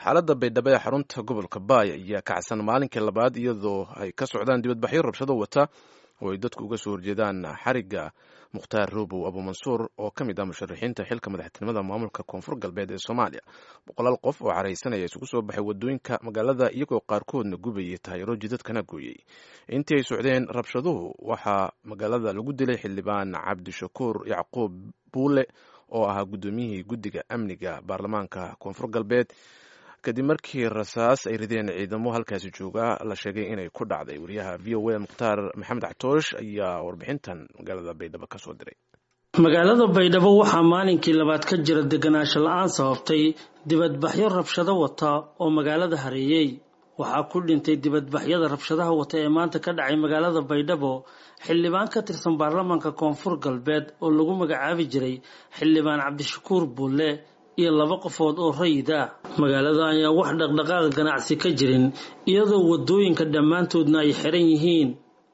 xaaladda baydhabo ee xarunta gobolka baay ayaa kacsan maalinkii labaad iyadoo ay ka socdaan dibadbaxyo rabshado wata oo ay dadku uga soo horjeedaan xarigga mukhtaar robow abuumansuur oo ka mid ah musharaxiinta xilka madaxtinimada maamulka koonfur galbeed ee soomaaliya boqolaal qof oo caraysanaya isugu soo baxay wadooyinka magaalada iyagoo qaarkoodna gubayay taayiro jidadkana gooyey intii ay socdeen rabshaduhu waxaa magaalada lagu dilay xildhibaan cabdishakuur yacquub buule oo ahaa guddoomiyihii guddiga amniga baarlamaanka koonfur galbeed kadib markii rasaas ay rideen ciidamo halkaasi jooga la sheegay inay ku dhacday wariyaha v o a mukhtaar maxamed cactoosh ayaa warbixintan magaalada baydhabo ka soo diray magaalada baydhabo waxaa maalinkii labaad ka jira deganaansho la-aan sababtay dibadbaxyo rabshado wata oo magaalada hareeyey waxaa ku dhintay dibadbaxyada rabshadaha wata ee maanta ka dhacay magaalada baydhabo xildhibaan ka tirsan baarlamaanka koonfur galbeed oo lagu magacaabi jiray xildhibaan cabdishakuur bulle iyo laba qofood oo rayid ah magaalada ayaa wax dhaqdhaqaaqa ganacsi ka jirin iyadoo wadooyinka dhammaantoodna ay xiran yihiin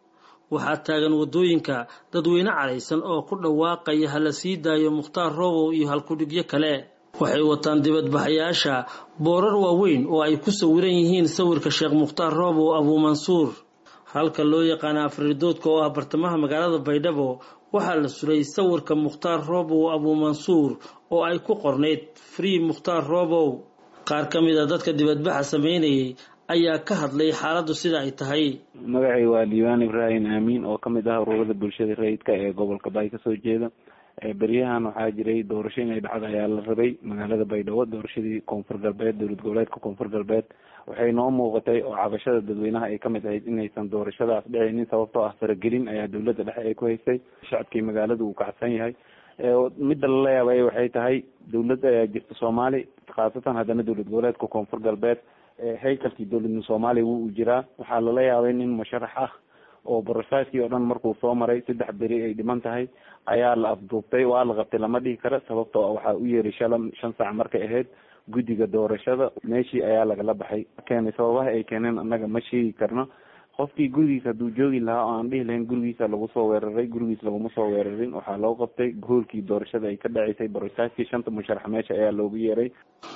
waxaa taagan wadooyinka dadweyne caraysan oo ku dhawaaqaya hala sii daayo mukhtaar robow iyo halkudhigyo kale waxay wataan dibadbaxayaasha boorar waaweyn oo ay ku sawiran yihiin sawirka sheekh mukhtaar robow abuumansuur halka loo yaqaana afridoodka oo ah bartamaha magaalada baydhabo waxaa la suray sawirka mukhtaar robow abuumansuur oo ay ku qornayd free mukhtaar robow qaar ka mid a dadka dibadbaxa sameynayay ayaa ka hadlay xaaladdu sida ay tahay magacay waa diiwaan ibraahim aamiin oo ka mid ah ururada bulshada rayidka ee gobolka baay kasoo jeeda beryahan waxaa jiray doorasho inay dhacda ayaa la rabay magaalada baydhabo doorashadii koonfur galbeed dowlad goboleedka koonfur galbeed waxay noo muuqatay oo cabashada dadweynaha ay kamid ahayd inaysan doorashadaas dhicinin sababtoo ah faragelin ayaa dowladda dhexe ay ku haysay shacabkii magaalada uu kacsan yahay midda lala yaabay waxay tahay dowlad ayaa jirta soomaali khaasatan haddana dowlad goboleedka koonfur galbeed haykalkii dowladna soomaaliya wuu u jiraa waxaa lala yaabay nin musharax ah oo borosaaskii oo dhan markuu soo maray saddex beri ay dhiman tahay ayaa la afduubtay waa la qabtay lama dhihi karo sababtoo waxaa u yeeray shala shan saac markay ahayd guddiga doorashada meeshii ayaa lagala baxay keenay sababaha ay keeneen annaga ma sheegi karno qofkii gurigiisa hadduu joogi lahaa oo aan dhihi lahayn gurigiisa lagu soo weeraray gurigiis laguma soo weerarin waxaa loo qabtay hoolkii doorashada ay ka dhaceysay borosaaskii shanta musharax meesha ayaa loogu yeeray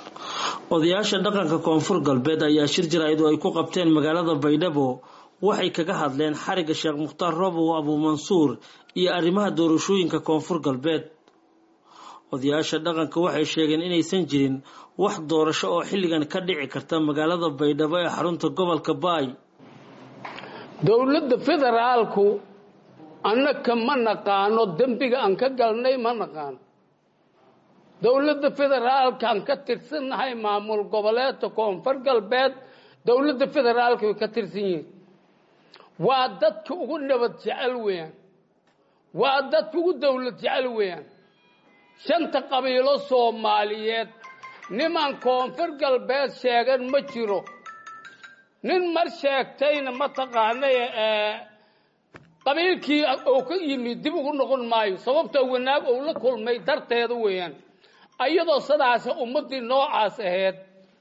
odayaasha dhaqanka koonfur galbeed ayaa shir jaraa'id oo ay ku qabteen magaalada baydhabo waxay kaga hadleen xarigga sheekh mukhtaar robow abuumansuur iyo arrimaha doorashooyinka koonfur galbeed odayaasha dhaqanka waxay sheegeen inaysan jirin wax doorasho oo xilligan ka dhici karta magaalada baydhabo ee xarunta gobolka baay dowladda federaalku annaka ma naqaano dembiga aan ka galnay ma naqaano dowladda federaalkaan ka tirsannahay maamul goboleedka koonfur galbeed dowladda federaalka way ka tirsan yihiin waa dadka ugu nabad jecel weeyaan waa dadka ugu dowlad jecel weeyaan shanta qabiilo soomaaliyeed niman koonfur galbeed sheegan ma jiro nin mar sheegtayna mataqaanay qabiilkii uu ka yimid dib ugu noqon maayo sababtoo wanaag uu la kulmay darteeda weeyaan iyadoo sidaas ummaddii noocaas ahayd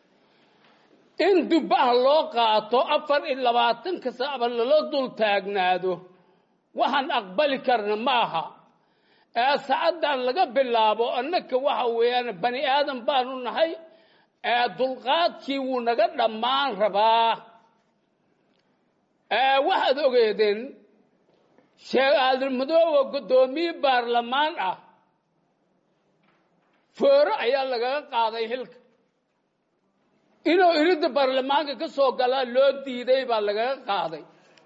in dubbaha loo qaato afar iyo labaatanka saacba lala dul taagnaado waxaan aqbali karna ma aha ee sacaddan laga bilaabo annaka waxa weeyaan bani aadan baanu nahay ee dulqaadkii wuu naga dhammaan rabaa waxaad ogeedeen sheekh aadanmadooba guddoomiye baarlamaan ah fooro ayaa lagaga qaaday hilka inuu iridda baarlamaanka ka soo galaa loo diiday baa lagaga qaaday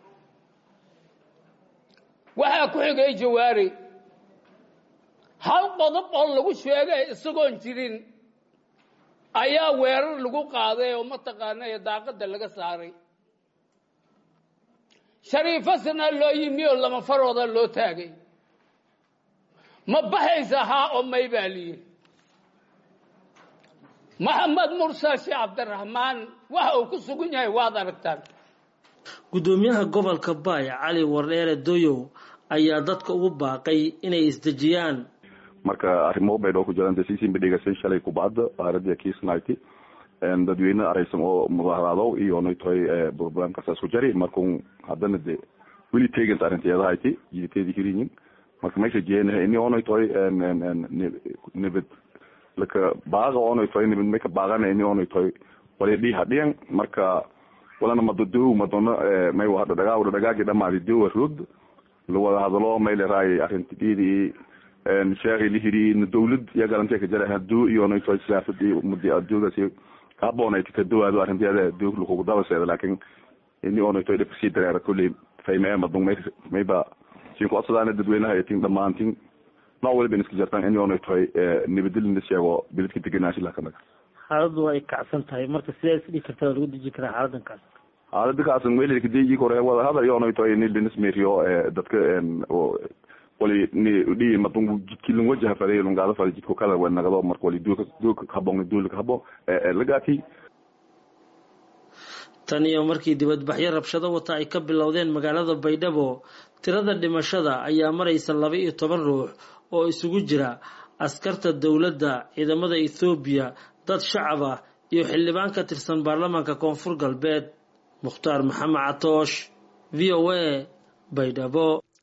waxaa ku xigay jawaari hal qodob oo lagu sheegay isagoon jirin ayaa weerar lagu qaaday oo mataqaanay daaqadda laga saaray shariifasana loo yimi oo lama farooda loo taagay ma baxaysa haa oo may baa liyihi maxamed mursal sheekh cabdiraxmaan waxa uu ku sugan yahay waad aragtaan guddoomiyaha gobolka baay cali wardheere doyow ayaa dadka ugu baaqay inay isdejiyaan marka arrimo baydhoo ku jiraan dasiisinba dhegaysay shalay kubacda aaradii kiisnayti dadweyne araysan oo mudaharaado iyo naytoy programkasaas ku jari markun haddana de weli tegant arrinteedahayti jiditeedi hirinyin marka meesha jeenaha ini onaytoy nabad laka baaqa onaytoy nabad maka baaqana ini onaytoy wali dhii hadhiyan marka walana madodow madono may wada dhagaa wada dhagaagi dhamaadi dowa roogd lawada hadalo may leraay arrinti dhiidi sheekhi lihiri dawlad iyo galantee ka jara haduu iyo nayto siyaasadi mudi adoogasi kahaboonayt kadowaado arrinteeda doog lakugu dabaseeda laakin ini onayto dhib kasii dareera kulley faymee madung may mayba siin ku codsadaana dadweynaha tin dhamaantin nooc waliba iska jartaan ini onaytoy nabadilina sheego biladka degenaanshilah kanaga xaaladu ay kacsan tahay marka sidee isdhigi kartaa lagu deji karaa xaaladan kaas xaalada kaasan welkadeji kore wada hadal iyo onaytoy nilinismeriyo dadka wali ni dhi madung jidkilin wajaha faday lungaada faday jidko kala wanagado marka wali duulka duulka habon duulka habo lagaati tan iyo markii dibadbaxyo rabshado wata ay ka bilowdeen magaalada baydhabo tirada dhimashada ayaa maraysa laba iyo toban ruux oo isugu jira askarta dowladda ciidamada ethoobiya dad shacab ah iyo xildhibaan ka tirsan baarlamaanka koonfur galbeed mukhtaar maxamed catoosh v o a baydhabo